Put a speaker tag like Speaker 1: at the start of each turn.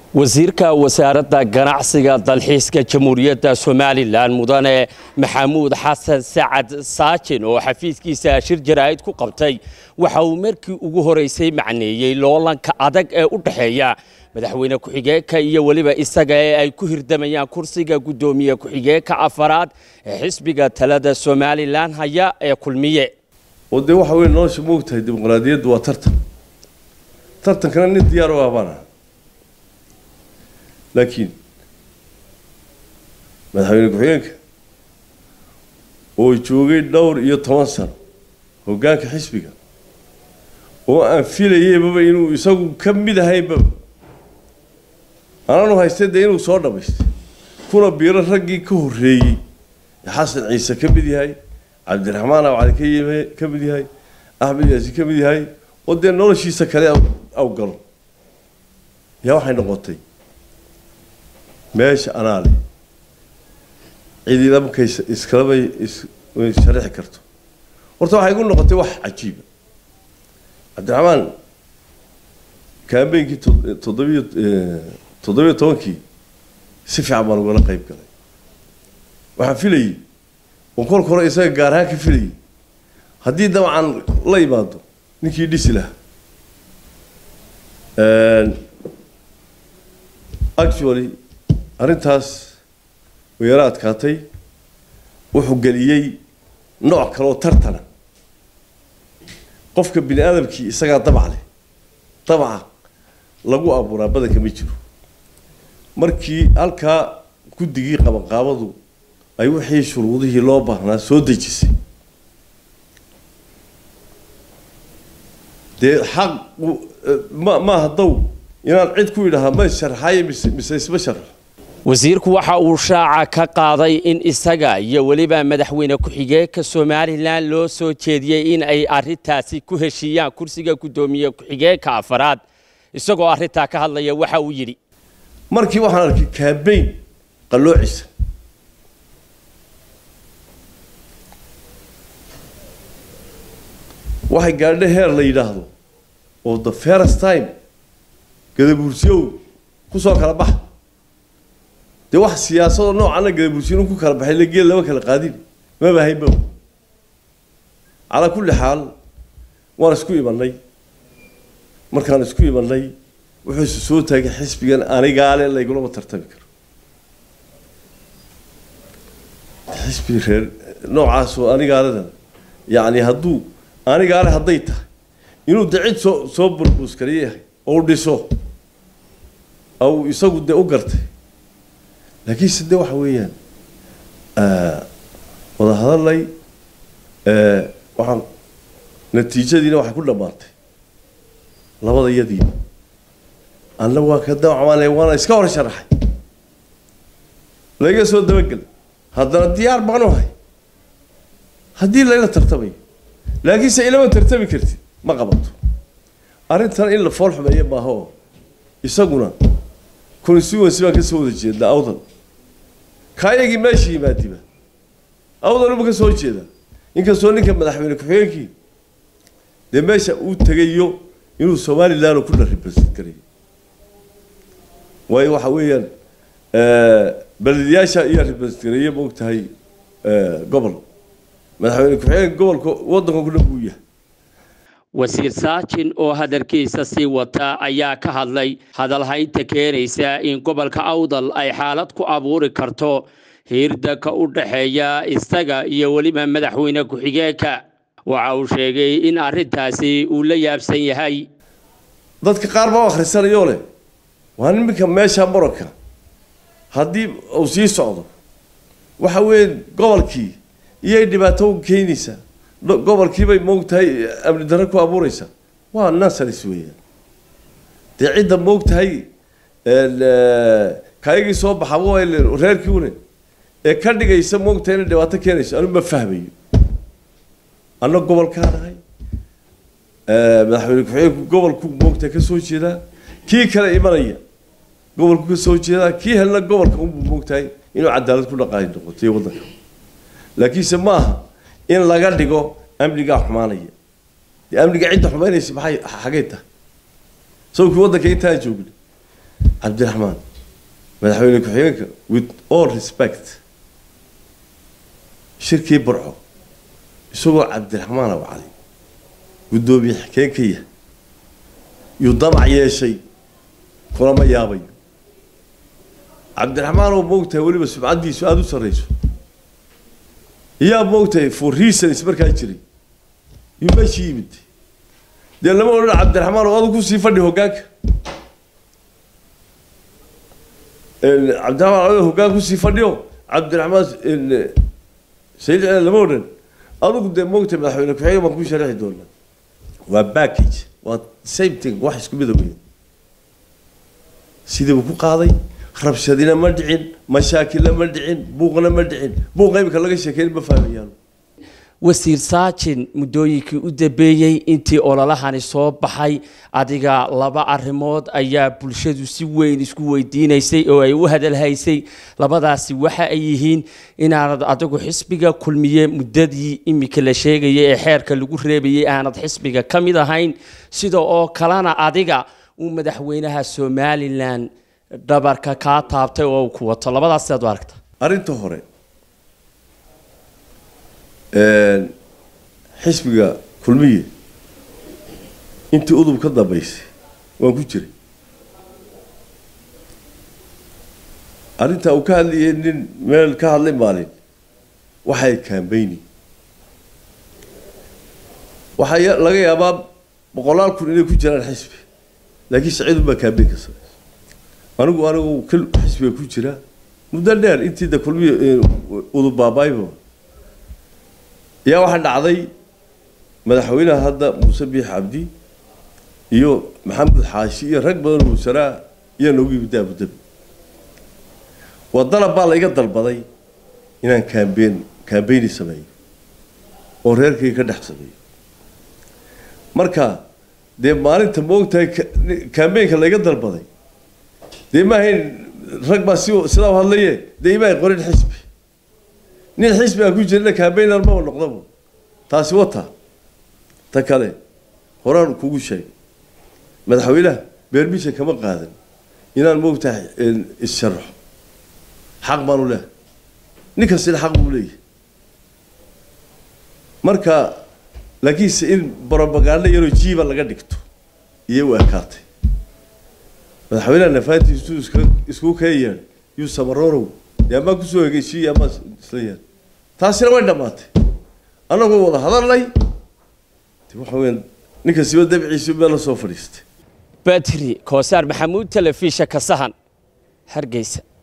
Speaker 1: wasiirka wasaaradda ganacsiga dalxiiska jamhuuriyadda somalilan mudane maxamuud xasan sacad saajin oo xafiiskiisa shir jaraa'id ku qabtay waxa uu markii ugu horeysay macneeyey loolanka adag ee u dhexeeya madaxweyne ku-xigeenka iyo weliba isaga ee ay ku hirdamayaan kursiga guddoomiye ku-xigeenka afaraad ee xisbiga talada somalilan haya ee kulmiye
Speaker 2: oo dee waxa weye nolosha moogtahay dimuqraadiyaddu waa tartan tartankana nin diyaar u ah baan aha laakiin madaxweyne ku-xigeenka oo joogay dhowr iyo toban sano hoggaanka xisbiga oo aan filayeybaba inuu isagu ka mid ahaynbaba ananu haystay dee inuu soo dhammaystay kuna biiro raggii ka horreeyey xasan ciise ka mid yahay cabdiraxmaan abcali ka yime ka mid yahay axmed yaasi ka mid yahay oo dee noloshiisa kale aw galo yaa waxay noqotay meesha anaa leh cidina markay iskalabay sharixi karto horta waxay igu noqotay wax cajiiba cabdiraxmaan kaambeynkii toddobiyo toddobiyo tobankii si fiican baan ugala qayb galay waxaan filayey oo kolka hore isaga gaar ahaan ka filayay haddii dabcan la imaado ninkii dhisi lahaa actually arrintaas way yaro adkaatay wuxuu geliyey nooc kale oo tartana qofka bini aadamkii isagaa dabac leh dabaca lagu abuuraa badanka ma jiro markii halkaa guddigii qabanqaabadu ay wixii shuruudihii loo baahnaa soo dejisay dee xaq ma maaha dow inaan cid ku idhahaa ma sharxaye mise mise isma sharx
Speaker 1: wasiirku waxa uu shaaca ka qaaday in isaga iyo weliba madaxweyne ku-xigeenka somalilan loo soo jeediyey in ay arintaasi ku heshiiyaan kursiga guddoomiye ku-xigeenka afaraad isagoo arrintaa ka hadlaya waxa uu yidhi
Speaker 2: markii waxaan arkay kaabeyn qalloocisa waxay gaadha heer la yidhaahdo oo the first time gadabuursiyow kusoo kala baxa dee wax siyaasadoo noocana gadabuursiyo ku kala baxay la geel lama kala qaadin maba haynba calaa kulli xaal waan isku imanay markaan isku imanay wuxuu isu soo taagay xisbigan anigaale laygulama tartami karo xisbi reer noocaasoo anigaaledan yacni hadduu anigaale hadday tahay inuu de cid soo soo burbuuskariye yahay ou dhiso au isagu dee u gartay laakiinse de waxa weeyaan wada hadalay waxaan natiijadiina waxay ku dhammaatay labada yadiiba anna waa ka dawacmaanay waana iska hor sharaxay layga soo dabagel haddana diyaar baanu ahay haddii layla tartamayo laakiinse ilama tartami kartid ma qabato arrintan in la fool xumeeyo maaha oo isaguna constituency baan kasoo wada jeednaa awdal kaayagii meesha yimaadiba awdal uma kasoo jeedaa inkastoo ninka madaxweyne ku-xigeenkii dee meesha uu tegayo inuu somalilan ku dharibasad garayo waayo waxa weeyaan balediyaasha iyo ribasgareeye ma og tahay gobol madaxweyne ku-xigeenka gobolka waddanka ku dhan buu yahay
Speaker 1: wasiir saajin oo hadalkiisa sii wata ayaa ka hadlay hadalhaynta keenaysa in gobolka awdal ay xaalad ku abuuri karto hiirdanka u dhexeeya isaga iyo weliba madaxweyne ku-xigeenka waxa uu sheegay in arrintaasi uu la yaabsan yahay
Speaker 2: dadka qaar baa akhrisanayoo leh waa niminka meesha muranka haddii uu sii socdo waxa weeye gobolkii iyay dhibaato u keenaysaa gobolkiibay moogtahay amni darro ku abuureysaa waa nasaris weeyaan dee cidda moogtahay kaayagii soo baxa waa reerkii une ee ka dhigaysa moogtahay inay dhibaato keenayso anu ma fahmayo anna gobolkaa nahay madaxweyne ku-xigeenku gobolku moogtahay ka soo jeedaa kii kale imanaya gobolku ka soo jeedaa kii helna gobolka unbuu moogtahay inuu cadaalad ku dhaqaay noqotay waddanka laakiinse ma aha in laga dhigo amnigaa xumaanaya dee amniga cidda xumaynaysa maxay xagay tahay sawkii waddanka intaan joogna cabdiraxmaan madaxweyne ku-xigeenka with all respect shirkii burco isagoo cabdiraxmaan aw cali guddoomiye xikeenkaya yuu damac yeeshay kulama yaabayo cabdiraxmaan oo moogtahay weliba sumcaddiisu aada u sarrayso iyaa moogtahay for reasons markaa jiray yuu meeshii yimid dee lama odhan cabdiraxmaan oo adu kusii fadhi hoggaanka cabdiraxmaan adu hoggaan kusii fadhiyo cabdiraxmaan sayid cele lama odhan adugu dee moogtahay madaxweyne ku-xigeen baan ku sharaxi doonaa waa package waa same thing wax isku mida weyn sidii buu ku qaaday rabshadina ma dhicin mashaakilna ma dhicin buuqna ma dhicin buuqa imika laga sheekeyn ma fahmayaan
Speaker 1: wasiir saajin muddooyinkii u dambeeyey intii ololahani soo baxay adiga laba arrimood ayaa bulshadu si weyn isku weydiinaysay oo ay u hadalhaysay labadaasi waxa ay yihiin inaanad adigu xisbiga kulmiye muddadii imika la sheegayay ee xeerka lagu reebayay aanad xisbiga ka mid ahayn sida oo kalena adiga uu madaxweynaha somalilan dhabarka kaa taabtay oo uu ku wato labadaas sidaad u aragta
Speaker 2: arrinta hore xisbiga kulmiye intii udub ka dambaysay waan ku jiray arrintaa uu ka hadlayay nin meel ka hadlay maalin waxay kaambeyni waxaa laga yaabaa boqolaal kun inay ku jiraan xisbi laakiin saciid unbaa kaambeyn ka samaysa anigu anigu kal xisbiga ku jira muddo dheer intii da kulmiye udub baabaayba ayaa waxaa dhacday madaxweynaha hadda muuse biix cabdi iyo maxamed xaashi iyo rag badan oo wasaraa ayaa noogu yimid abudabi waa dalab baa la iga dalbaday inaan kaambeen kaambeyni sameeyo oo reerkayga ka dhex sameeyo marka dee maalinta maogtahay kaambeynka laiga dalbaday dee maahayn rag baa si sidaa u hadlaye dee imaay qorin xisbi nin xisbi aan ku jirina kaambeynar maba noqdaba taasi wata ta kale horaan kugu sheegay madaxweynaha beermisha kama qaadan inaan moogtahay is-sharaxo xaq baanu leehay nin kastina xaq buu leeyahay marka laakiinse in brobaganda yaroo jiiba laga dhigto iyo u ekaatay madaxweynaha nafaantiisu iska isku kee yeedhay yuu samarorow dee amaa kusoo hegeysiiya amaa isla yeedhay taasina way dhammaatay annagoo wada hadalnay waxa weya ninka siba dabciisi meel la soo fadhiistay
Speaker 1: batri koosaar maxamuud telefisha kasahan hargeysa